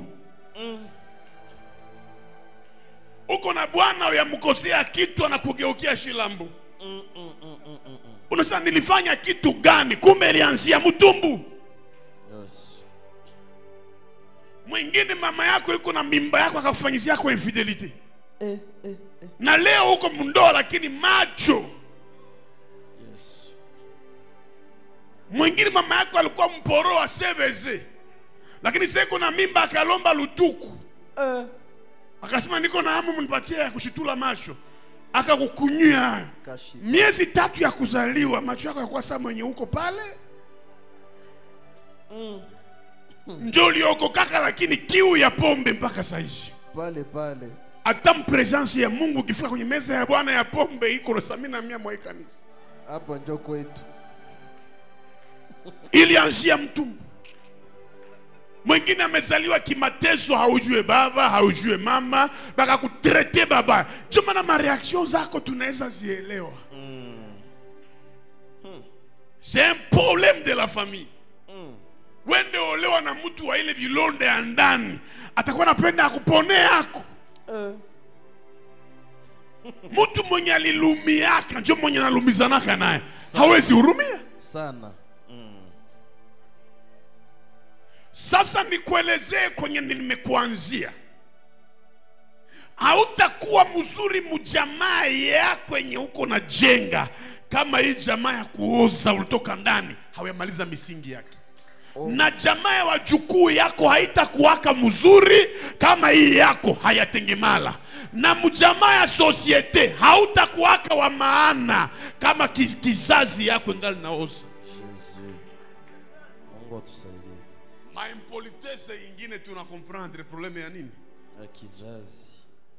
uko na bwana yamkosea kitu anakugeukia shilambu unasema nilifanya kitu gani kumbe ilianzia mtumbu Yes. mwingine mama yako iko na mimba yako akakufanyizia kwa infidelity Eh, eh, eh. na leo uko mndoa lakini macho Yes. mwingine mama yako alikuwa mporo wa seveze lakini sasa iko na mimba akalomba lutuku Eh. akasema niko na hamu mnipatie ya kushitula macho akakukunyia hayo Kashi. miezi tatu ya kuzaliwa macho yako yakuwa saa mwenye huko pale njo uliokokaka lakini kiu ya pombe mpaka saizi pale pale hata mpresence ya mungu ukifika kwenye meza ya bwana ya pombe iko na sami na mia mwa hii kanisa hapo njo kwetu ilianzia mtumbu mwingine amezaliwa kimateso haujue baba haujue mama bakakutrete baba ndio maana mareaction zako tunaweza zielewa c'est un problème de la famille wende olewa na mtu wa ile vilonde ya ndani atakuwa napenda akupone yako mtu mwenye alilumiaka njo mwenye analumizanaka naye hawezi hurumia sana sasa nikuelezee kwenye nimekuanzia hautakuwa mzuri mjamaa yako yenye uko na jenga kama hii jamaa ya kuoza ulitoka ndani hawamaliza misingi yake na jamaa ya wajukuu yako haitakuwaka mzuri kama hii yako hayatengemala na mjamaa ya sosiete hautakuwaka wa maana kama kiz- kizazi yako ingali naoza Yesu Mungu atusaidie maimpolitese ingine tuna comprendre probleme ya nini ya kizazi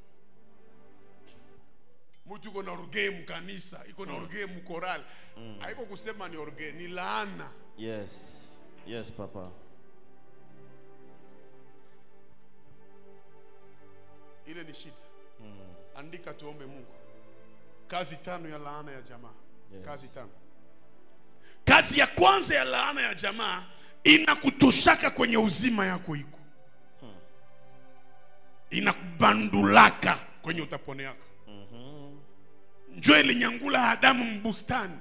mtu iko na orgee mkanisa iko na orgee mkorali haiko kusema ni orgee ni laana yes yes papa ile ni shida andika tuombe mungu kazi tano ya laana ya jamaa Yes. kazi tano kazi ya kwanza ya laana ya jamaa inakutoshaka kwenye uzima yako iko inakubandulaka kwenye utapone yako njo ilinyangula adamu mbustani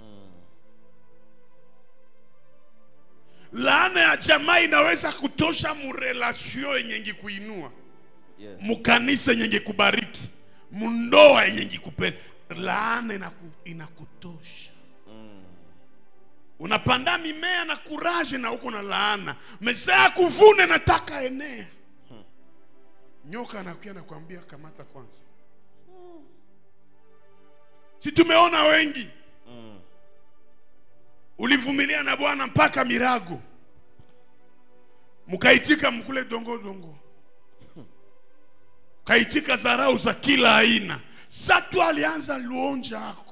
laana ya jamaa inaweza kutosha murelasio yenye ngikuinua yes mukanisa yenye ngikubariki mundoa yenye ngikupenda laana inaku, inakutosha unapanda mimea na kuraje na uko na laana mesaa kuvune nataka enea nyoka anakuya nakwambia kamata kwanza si tumeona wengi ulivumilia na bwana mpaka mirago mkaitika mkule dongo dongo kaitika zarau za kila aina satu alianza luonja ako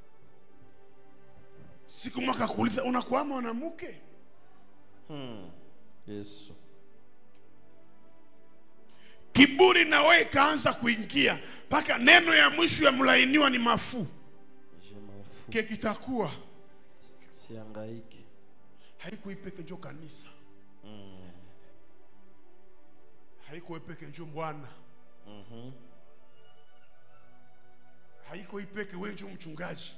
siku mwaka kuuliza unakuwa mwanamke Yesu kiburi na wewe ikaanza kuingia mpaka neno ya mwisho ya mlainiwa ni mafuu je mafu ke kitakuwa siangaike haikuipeke njo kanisa haikuipeke njo bwana haiko ipeke we njo mchungaji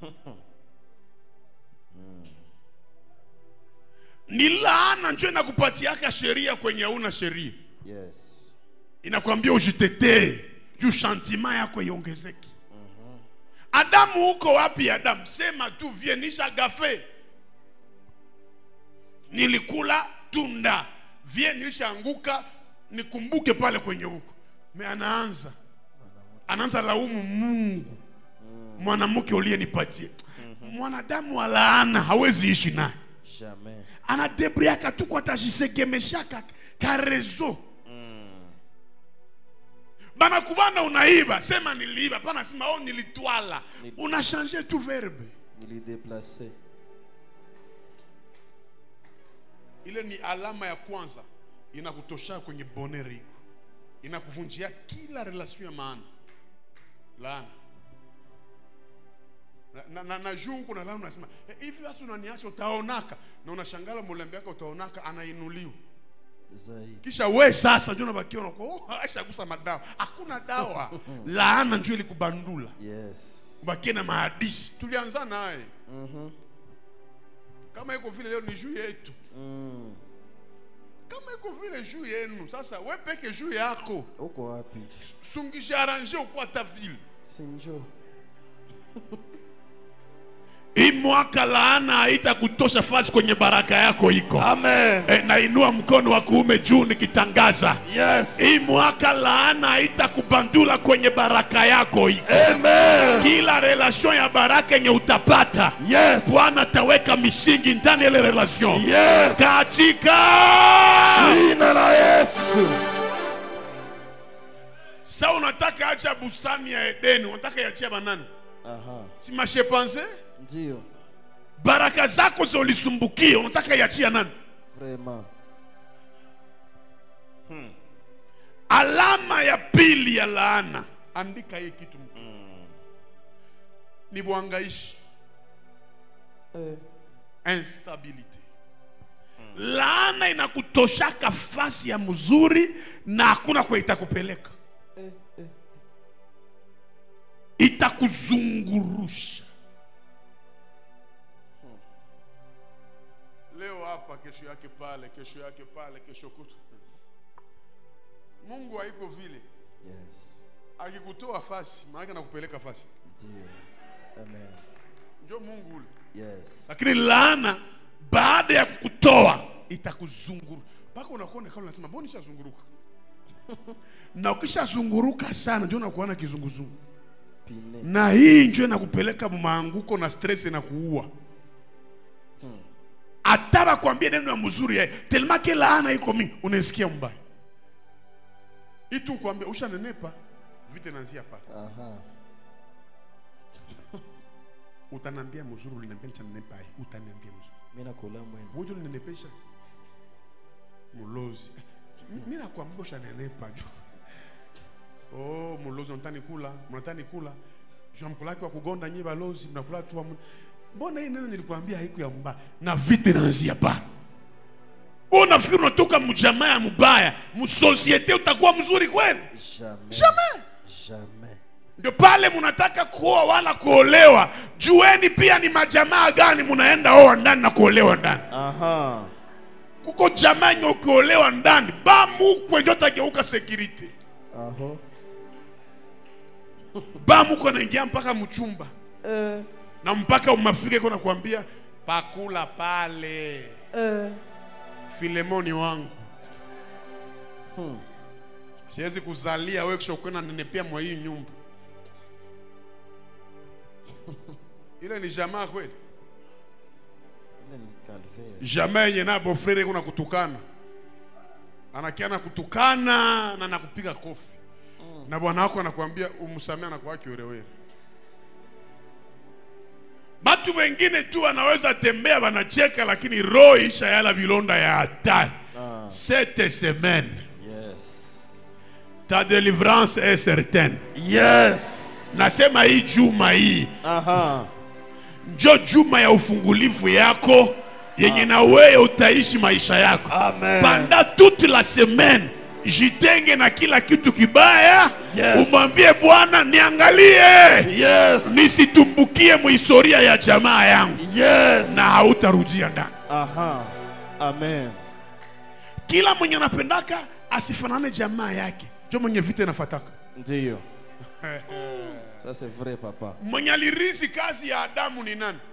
ni laana njo inakupatiaka sheria kwenye hauna sheria yes inakwambia ujitetee juu shantima yako iongezeke adamu huko wapi adamu sema tu vie nisha gafe nilikula tunda vie nilishaanguka nikumbuke pale kwenye huko me anaanza anaanza laumu mungu mwanamke uliyenipatia mwanadamu wa laana hawezi ishi naye jamais anadebriaka tu kwa tajisegemeshaka karezo banakubana unaiba sema niliiba pana sema oh nilitwala unashange tu verbe nilideplace ile ni alama ya kwanza inakutosha kwenye boneri iko inakuvunjia kila relation ya maana laana na, na, na, na juu huku na laana unasema "Eh, hivi basi unaniacha utaonaka na unashangala mulembe yake utaonaka anainuliwa zaidi kisha we sasa njo nabakia unakuwa oh, ashagusa madawa hakuna dawa laana njo ilikubandula yes bakie na mahadisi tulianza naye kama iko vile leo ni juu yetu mm. kama iko vile juu yenu sasa we peke juu yako uko wapi sungishaaranje ukuwa ta vile sinjo hii mwaka laana haitakutosha fasi kwenye baraka yako iko Amen. e, nainua mkono wa kuume juu nikitangaza Yes. hii mwaka laana haitakubandula kwenye baraka yako iko Amen. kila relation ya baraka yenye utapata Yes. bwana ataweka misingi ndani ya ile relation Yes. katika Jina la Yesu. sa unataka acha bustani ya edeni unataka iachia banani Aha. si mashepanse Ndio. baraka zako zolisumbukia unataka iachia nani Vraiment. alama ya pili ya laana andika hii kitu mtu ni bwangaishi Eh. instability laana inakutoshaka fasi ya mzuri na hakuna kwa itakupeleka itakuzungurusha leo hapa kesho yake pale kesho yake pale kesho kutu mungu haiko vile Yes. akikutoa fasi maanake anakupeleka fasi Ndio. Amen. njo mungu ule Yes. lakini laana baada ya kukutoa itakuzunguru mpaka unakuwa kama unasema mbona nishazunguruka na ukishazunguruka sana ndio unakuwa na kizunguzungu Pine. na hii njo inakupeleka maanguko na stress na kuua hata bakwambia neno ya mzuri ya telemake laana iko mingi unaisikia mbaya itu kwambia ushanenepa vite nanzia pale Aha. utanambia mzuri uliniambia nichanenepa hii utaniambia mzuri Mimi nakula mwendo. wote ulinenepesha mulozi mi nakwambia ushanenepa jo oh, mulozi unatani kula mnatani kula jo mkulaki wa kugonda nyi balozi mnakula tu wa mu- mbona hii neno nilikwambia haiku ya mbaya na vite naanzia pa unafikiri unatoka mjamaa ya mubaya msosiete utakuwa mzuri kweli Jamais. Jamais. Jamais. ndio pale mnataka kuoa wala kuolewa jueni pia ni majamaa gani mnaenda oa ndani na kuolewa ndani Aha. kuko jamaa yenye ukiolewa ndani bamukwe njo tageuka security Aho. bamukwe anaingia mpaka mchumba Eh. na mpaka umafika iko nakwambia pakula pale Eh. filemoni wangu siwezi kuzalia wewe kisha ukwenda nenepea mwa hii nyumba ile ni jamaa kweli Ile ni calvaire. jamaa yenye na bofrere iko na kutukana anakiana kutukana na nakupiga kofi na bwana wako anakuambia umsamea anakuwa kiwerewere batu wengine tu wanaweza tembea wanacheka lakini roho isha yala vilonda ya hatari cette semaine Yes. ta délivrance est certaine Yes. nasema hii juma hii Aha. njo juma ya ufungulivu yako yenye na wewe utaishi maisha yako Amen. panda toute la semaine jitenge na kila kitu kibaya Yes. umwambie bwana niangalie Yes. nisitumbukie muhistoria ya jamaa yangu Yes. na hautarudia ndani Aha. Amen. kila mwenye anapendaka asifanane jamaa yake njo mwenye vita inafataka Ndiyo. Ça c'est vrai papa. mwenye alirisi kazi ya adamu ni nani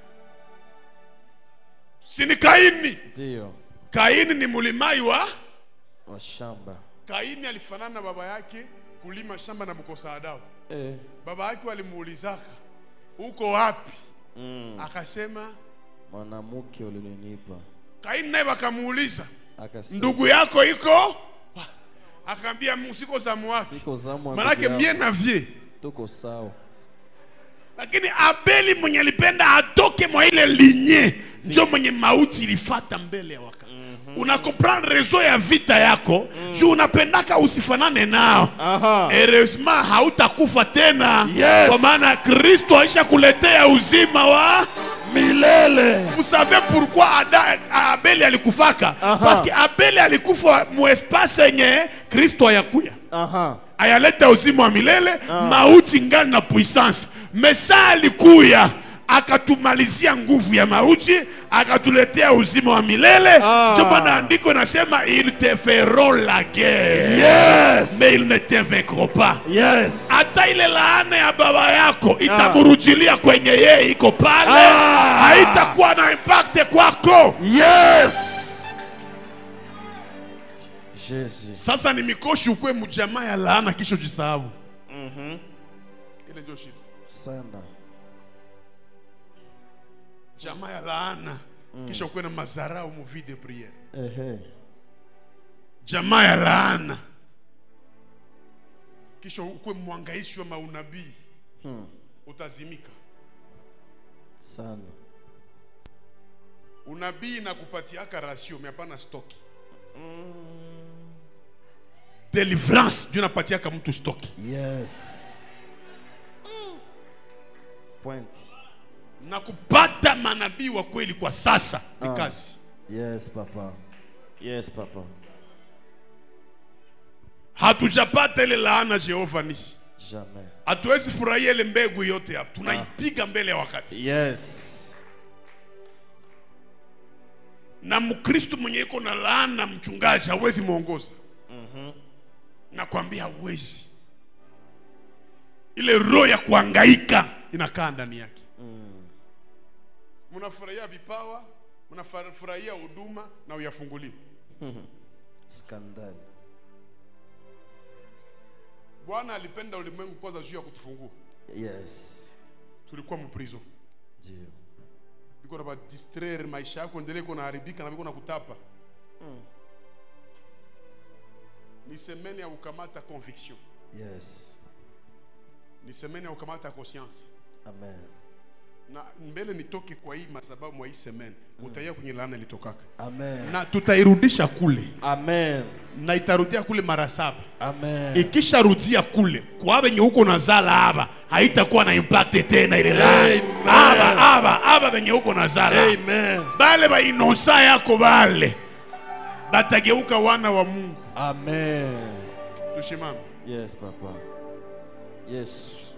si ni kaini Ndio. kaini ni mulimai wa Wa shamba. kaini alifanana na baba yake kulima shamba na kukosa adabu Eh. baba yake walimuulizaka uko wapi akasema Mwanamke ulinipa. kaini naye wakamuuliza Akasema. ndugu yako iko akaambia "Mu- siko zamu wake Siko zamu manake mie na vie tuko sawa. lakini abeli mwenye alipenda atoke mwa ile linye njo mwenye mauti ilifata mbele ya wakati una comprendre rezo ya vita yako juu unapendaka usifanane nao Aha. heureusement hautakufa tena Yes. kwa maana kristo aisha kuletea uzima wa Milele. vous savez pourquoi Ada, abeli alikufaka parce que abeli alikufa muespase yenye kristo ayakuya Aha. ayaleta uzima wa milele mauti ngali na puissance mesa alikuya akatumalizia nguvu ya mauti akatuletea uzima wa milele Ah. ndio maana andiko nasema ils te feront la guerre Yes. mais ils ne te vaincront pas Yes. hata ile laana ya baba yako itamurudilia kwenye yeye iko pale Ah. haitakuwa na impact kwako Yes. Jésus. sasa ni mikoshi ukwe mjamaa ya laana kisha ujisahau ile ndio shida Sana. jamaa ya laana kisha ukuwe na mazarau mu vie de priere Ehe. jamaa ya laana kisha ukuwe mwangaishi wa maunabii Hmm. utazimika Sana. unabii na kupatiaka rasio hapana stoki deliverance ndio napatiaka mtu stoki Yes. Point. na kupata manabii wa kweli kwa sasa ni Ah. kazi Yes, papa. Yes, papa. hatujapata ile laana jehova nisi Jamais. hatuwezi furahia ile mbegu yote hapo tunaipiga mbele ya wakati Yes. na mkristo mwenye iko na laana mchungaji hawezi mwongoza nakwambia hawezi ile roho ya kuangaika inakaa ndani yake mnafurahia vipawa mnafurahia huduma na uyafunguliwe Scandal. bwana alipenda ulimwengu kwanza juu ya kutufungua Yes. tulikuwa mprison Ndio. biko na badistraire maisha yako endelee iko naharibika na biko na kutapa ni semene ya kukamata conviction Yes. ni semene ya kukamata conscience Amen. na mbele nitoke kwa hii masababu mwa hii semene utaia kwenye laana ilitokaka Amen. na tutairudisha kule Amen. na itarudia kule mara saba Amen. ikisharudia kule kwa venye huko nazala hapa haitakuwa na impact tena ile laana Amen. hapa hapa hapa venye huko nazala Amen. bale bainosa yako bale batageuka wana wa Mungu Amen. tushimame Yes, papa. Yes.